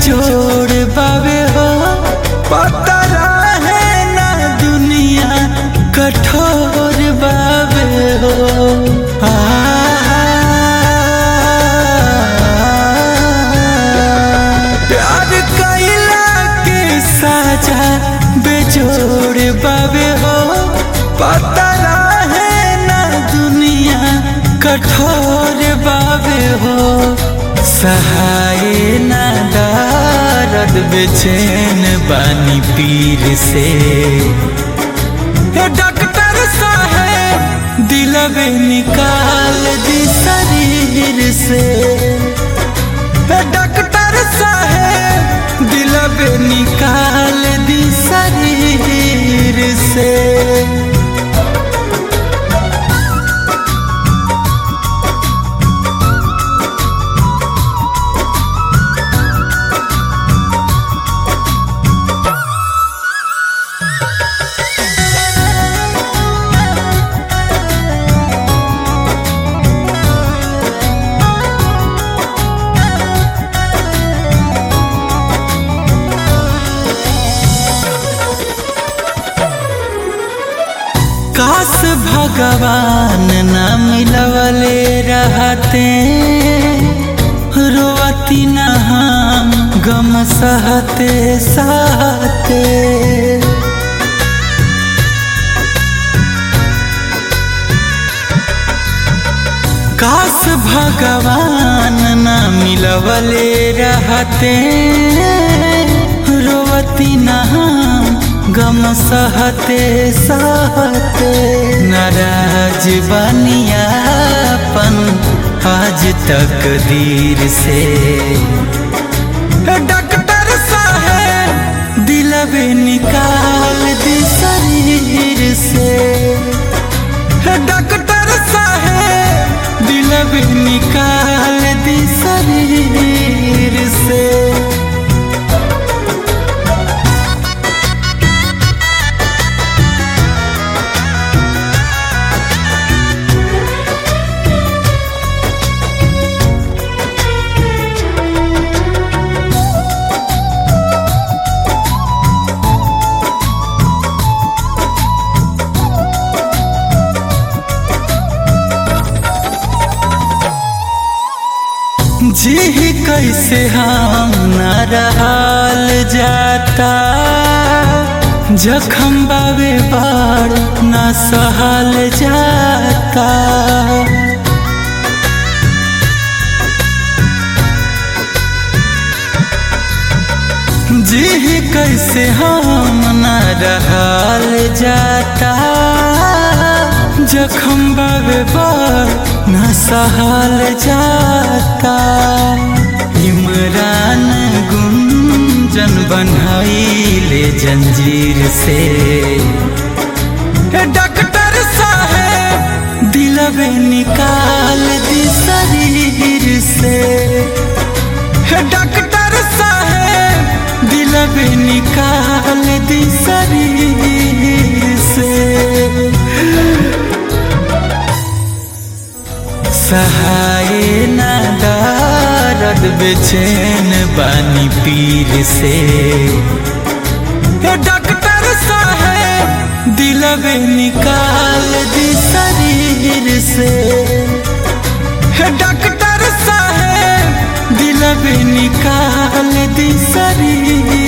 बेजोड़ बावे हो पता रहे ना दुनिया कठोर बावे हो आ, प्यार कैला के साजा बेजोड़ बावे हो पता रहे ना दुनिया कठोर बावे हो सहाय ना दर्द बेचैन बानी पीर से हे डॉक्टर साहेब दिलवे निकाल दी शरीर से हे डॉक्टर साहेब दिलवे निकाल दी शरीर से काश भगवान न मिलवले रहते रोवती न हम गम सहते सहते काश भगवान न मिलवले रहते रोवती न हम गम सहते सहते नाराज बनियापन आज तक दीर से डॉक्टर साहेब दिलवे निकाल दी शरीर से डॉक्टर साहेब दिलवे निकाल दी शरीर से जी कैसे हम न रहल जाता जखम बाबे बाड़ न सहल जाता जी कैसे हम न रहल जाता जखम बाबे बाड़ न सहल जाता इमरान गुंजन बनैले जंजीर से डॉक्टर साहेब दिलवे निकाल दी शरीर से डॉक्टर साहेब दिलवे निकाल दी शरीर से सहाय न दर्द बेचैन बानी पीर से डॉक्टर साहेब दिलवे निकाल दी शरीर से डॉक्टर साहेब दिलवे निकाल दी शरीर